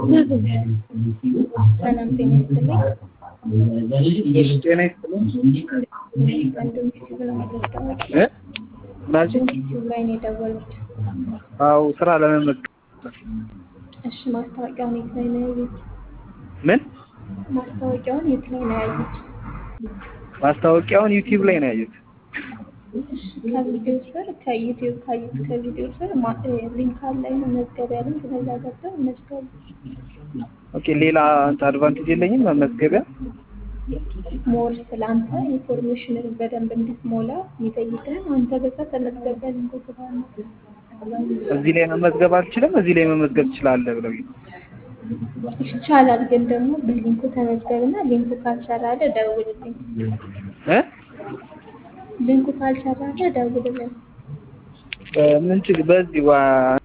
ሰላም ጤና ይስጥልኝ። ጤና ይስጥልኝ። ወንድም ዩቲዩብ ነው የደወሉት። እ ምናልሽ? ዩቲዩብ ላይ ነው የደወሉት። አዎ ስራ ለመመዝገብ እሺ ማስታወቂያውን የት ላይ ነው ያዩት? ምን ማስታወቂያውን የት ላይ ነው ያዩት? ማስታወቂያውን ዩቲዩብ ላይ ነው ያዩት። እሺ ከቪዲዮ ስር ከዩቲዩብ ካዩት ከቪዲዮ ስር ማ- እ ሊንክ አለ መመዝገቢያ ሊንክ በዛ ገብተው መዝገቡ። ኦኬ ሌላ አድቫንቴጅ የለኝም መመዝገቢያ? ሞር ስለ አንተ ኢንፎርሜሽንን በደንብ እንድትሞላ የሚጠይቅህን አንተ በዛ ተመዝገቢያ ሊንኩ ስለሆነ እዚህ ላይ መመዝገብ አልችልም፣ እዚህ ላይ መመዝገብ ትችላለህ ብለው ይቻላል። ግን ደግሞ በሊንኩ ተመዝገብና ሊንኩ ካልሰራልህ ደውልልኝ። እ ሊንኩ ካልሰራልህ ደውልልኝ። ምን ችግር በዚህ ዋ